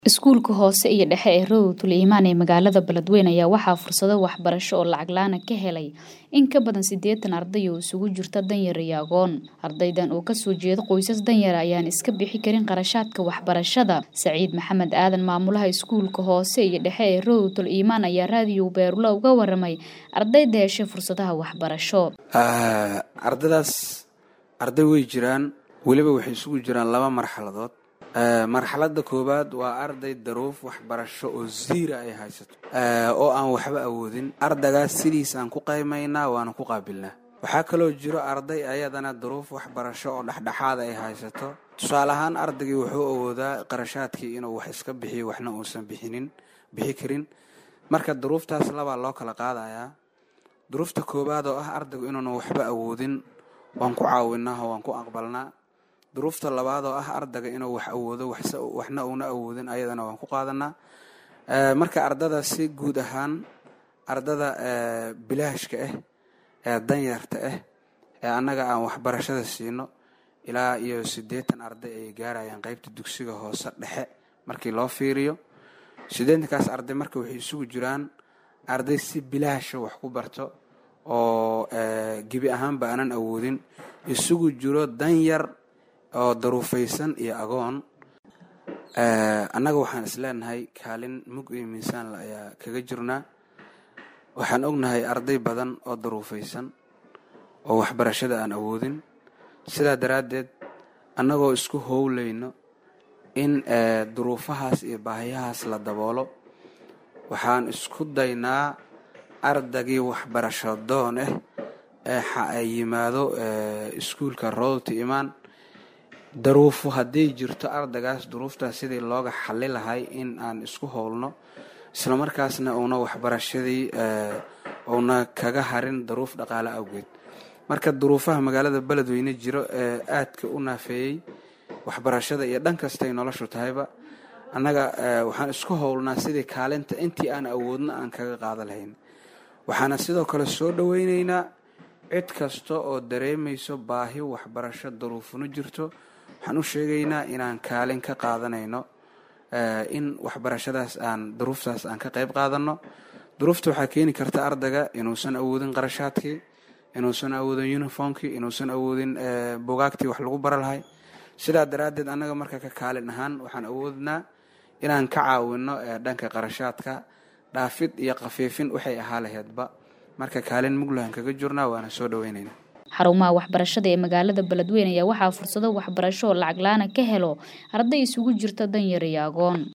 Iskuulka hoose iyo dhexe ee Rawdatul Imaan ee magaalada Beledweyne ayaa waxaa fursado waxbarasho oo lacag la'aan ah ka helay in ka badan siddeetan arday oo isugu jirta danyar iyo agoon. Ardaydan oo ka soo jeeda qoysas danyar ah ayaan iska bixi karin qarashaadka waxbarashada. Saciid Maxamed Aadan, maamulaha iskuulka hoose iyo dhexe ee Rawdatul Imaan ayaa raadiyo Beerula uga warramay ardayda heshay fursadaha waxbarasho. ardaydaas arday way jiraan weliba waxay isugu jiraan laba marxaladood marxaladda koowaad waa arday daruuf waxbarasho oo ziira ay haysato oo aan waxba awoodin ardagaas sidiis aan ku qaymaynaa waana ku qaabilnaa waxaa kaloo jiro arday ayadana daruuf waxbarasho oo dhexdhexaada ay haysato tusaale ahaan ardaygii wuxuu awoodaa qarashaadkii inuu wax iska bixiyo waxna uusan bixinin bixi karin marka duruuftaas labaa loo kala qaadayaa duruufta koowaad oo ah ardaygu inuuna waxba awoodin waan ku caawinaa oo waan ku aqbalnaa duruufta labaad oo ah ardayga inuu wax awoodo waxna uuna awoodin ayadana waan ku qaadanaa marka ardada si guud ahaan ardada bilaashka ah ee danyarta ah ee annaga aan waxbarashada siino ilaa iyo siddeetan arday ayay gaarayaan qeybta dugsiga hoose dhexe markii loo fiiriyo siddeetankaas arday marka waxay isugu jiraan arday si bilaasha wax ku barto oo gebi ahaanba aanan awoodin isugu jiro danyar oo daruufaysan iyo agoon annaga waxaan is leenahay kaalin mug iyo miisaanle ayaa kaga jirnaa waxaan ognahay arday badan oo daruufaysan oo waxbarashada aan awoodin sidaa daraaddeed annagoo isku howlayno in duruufahaas iyo baahiyahaas la daboolo waxaan isku daynaa ardaygii waxbarasho doon ah ee yimaado iskuulka rawdata imaan daruufo hadday jirto ardaygaas duruuftaas sidii looga xali lahay in aan isku howlno islamarkaasna uuna waxbarashadii uuna kaga harin daruuf dhaqaale awgeed marka duruufaha magaalada beledweyne jiro ee aadka u naafeeyey waxbarashada iyo dhan kastay noloshu tahayba annaga waxaan isku howlnaa sidii kaalinta intii aan awoodno aan kaga qaada lahayn waxaana sidoo kale soo dhoweyneynaa cid kasta oo dareemayso baahi waxbarasho daruufuna jirto waxaan u sheegaynaa inaan kaalin ka qaadanayno in waxbarashadaas aan duruuftaas aan ka qayb qaadanno duruufta waxaa keeni karta ardayga inuusan awoodin qarashaadkii inuusan awoodin uniformkii inuusan awoodin bugaagtii wax lagu bara lahay sidaa daraaddeed annaga marka ka kaalin ahaan waxaan awoodnaa inaan ka caawinno dhanka qarashaadka dhaafid iyo khafiifin waxay ahaa laheedba marka kaalin muglahan kaga jirnaa waana soo dhoweynaynaa xarumaha waxbarashada ee magaalada beledweyne ayaa waxaa fursado waxbarasho oo lacag la-aan ka helo arday isugu jirta danyar iyo agoon